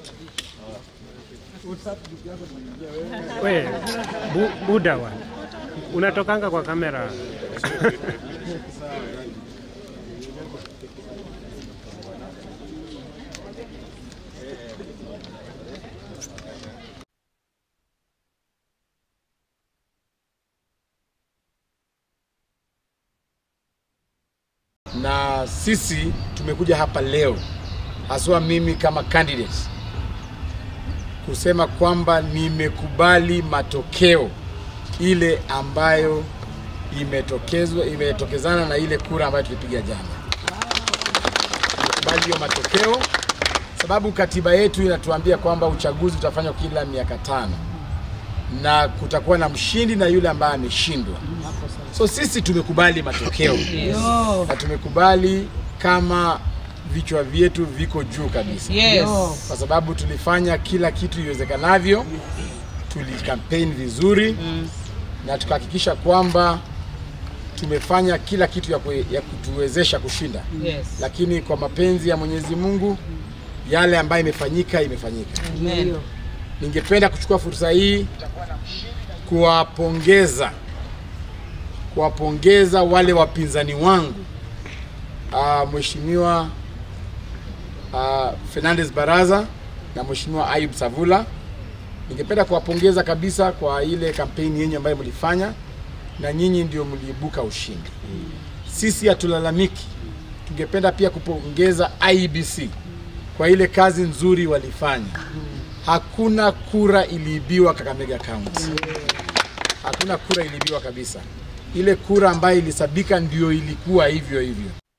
We, bu, buda wa unatokanga kwa kamera na sisi tumekuja hapa leo haswa mimi kama candidate kusema kwamba nimekubali matokeo ile ambayo imetokezwa imetokezana na ile kura ambayo tulipiga jana. Nimekubali hiyo matokeo sababu katiba yetu inatuambia kwamba uchaguzi utafanywa kila miaka tano na kutakuwa na mshindi na yule ambaye ameshindwa. So sisi tumekubali matokeo na tumekubali kama vichwa vyetu viko juu kabisa Yes. kwa sababu tulifanya kila kitu iwezekanavyo, tulikampeni vizuri na tukahakikisha kwamba tumefanya kila kitu ya, kue, ya kutuwezesha kushinda, Yes. lakini kwa mapenzi ya Mwenyezi Mungu yale ambayo imefanyika imefanyika. Amen. Ningependa kuchukua fursa hii kuwapongeza kuwapongeza wale wapinzani wangu uh, Mheshimiwa uh, Fernandez Baraza na Mheshimiwa Ayub Savula. Ningependa kuwapongeza kabisa kwa ile kampeni yenyu ambayo mlifanya, na nyinyi ndio mliibuka ushindi. Sisi hatulalamiki. Tungependa pia kupongeza IEBC kwa ile kazi nzuri walifanya. Hakuna kura iliibiwa Kakamega County, hakuna kura iliibiwa kabisa. Ile kura ambayo ilisabika ndio ilikuwa hivyo hivyo.